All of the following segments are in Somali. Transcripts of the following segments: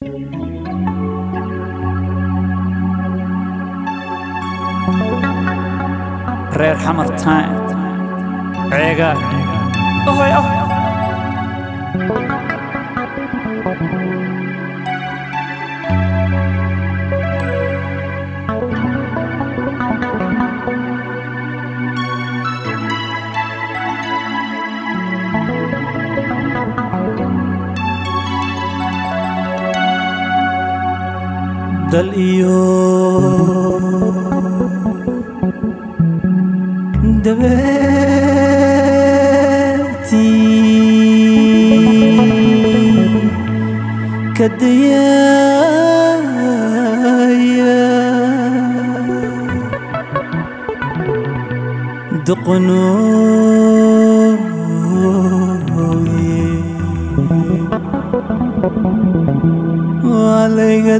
reer xamar time ceega ahoy ah dal iyo dabeertii ka dayaya doqonooye waa layga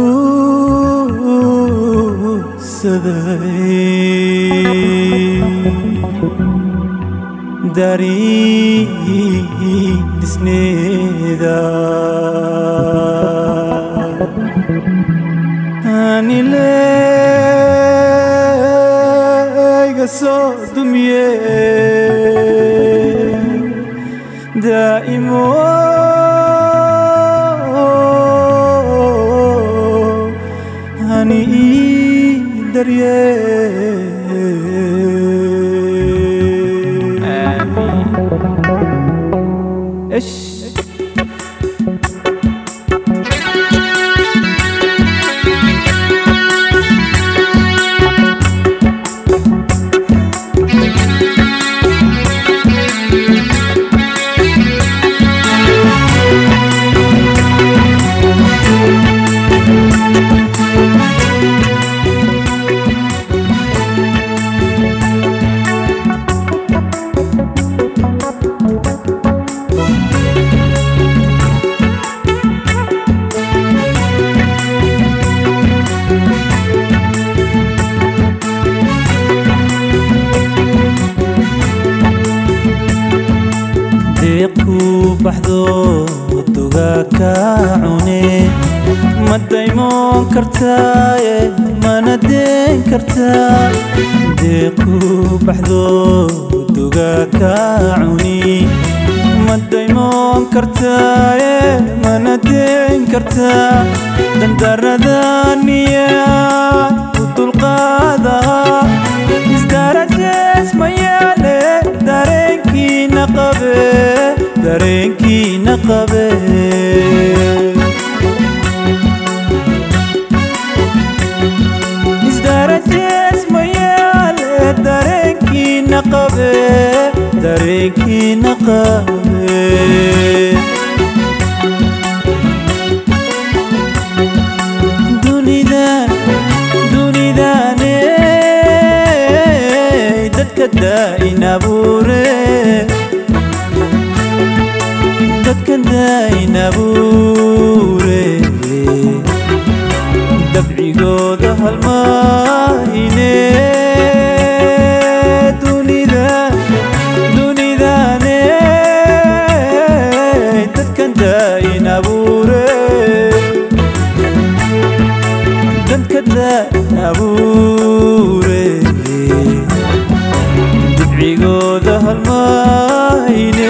duusaday darii dhisneeda anilayga soo dumiye daa'imo hani ii darye إيش deeqku baxdo dugaa ka cune ma daymoon kartaaye mana deen kartaa deeqku baxdo dugaa ka cuni ma daymoon kartaaye mana deen kartaa dandaradaniya u dulqaadaha isdarajees ma yaale dareenkiina qabe dareenkiina qabe isdarajees ma yaale dareenkiina qabe dareenkiina qabe dunidan dunidane dadka daa'in abuure dadka daa'in abuure dabcigooda halmaahine dunida dunidane dadkan daa'in abuure dadka daa'in abuure dabcigooda halmaahine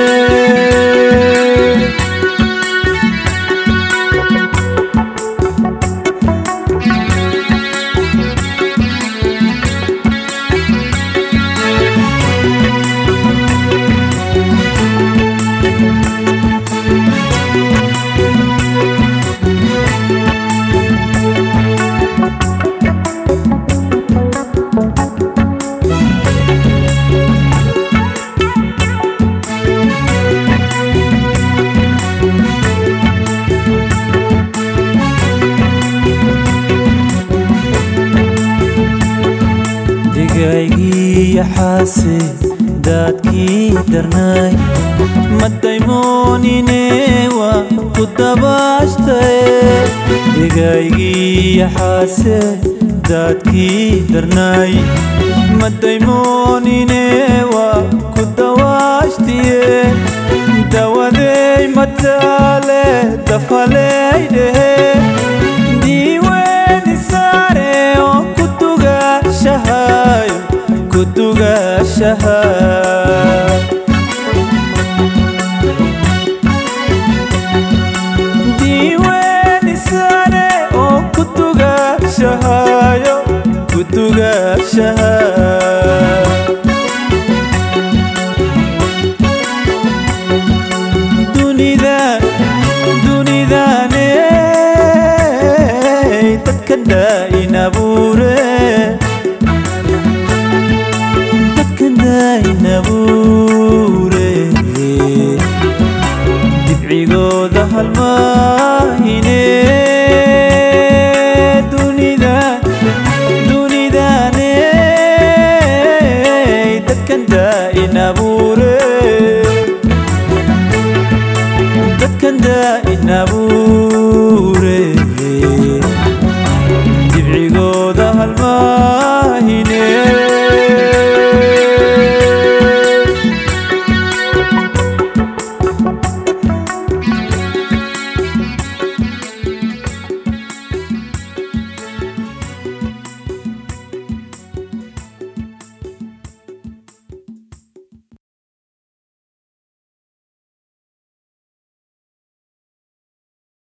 digaygii yaxaase daadkii darnaay ma daymoonine waa ku dabaashtae digaygii yaxaase daadkii darnaay ma daymoonine waa ku dawaashtiye dawadey mataale tafaleydhehe diiweeni saare oo ku dugaashahayo ku dugaashaha diiweeni saare oo ku dugaashahayo ku dugaashaha